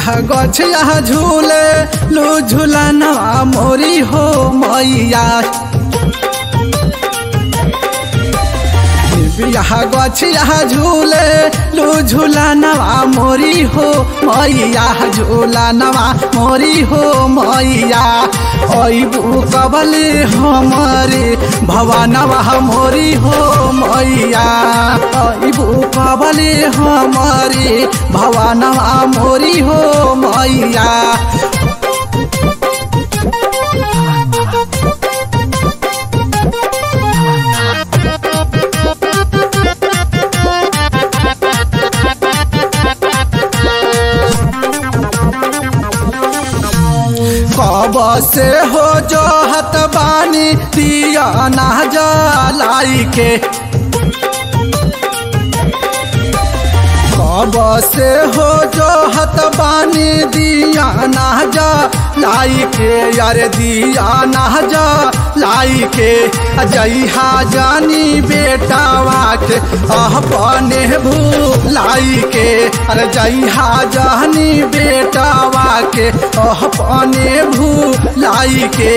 बिया गछिया झूले लू झूलनवा मोरी हो मैया बिया गछिया झूले लू झूलनवा मोरी हो मैया झूलनवा मोरी हो मैया अबू कबले हमारे भवनवा मोरी हो मैया अबू कबले हमारे भवनवा मोरी हो मैया कब से हो जो हत बानी दिया ना जलाई के कब से हो जो हत बानी दिया ना जा लाई के यार दिया ना जा लाई के जइहा जानी बेटावा के अपने भूलाई के अरे जइहा जानी बेटावा के अपने भूलाई के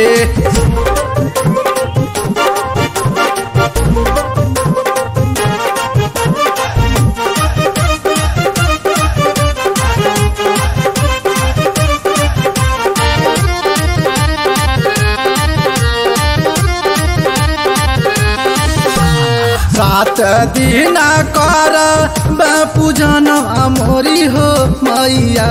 रात दिन कर पूजन मोरी हो मैया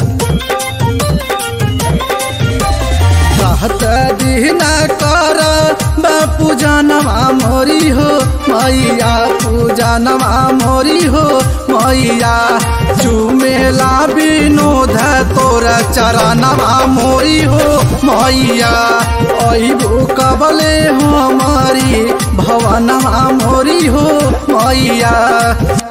रात दिन कर पूजन मोरी हो मैया पूजन मोरी हो मैया चुमेला विनोद तोर चरणवा मोरी हो मैया अबू कबले हमारी भवनवा मोरी हो मैया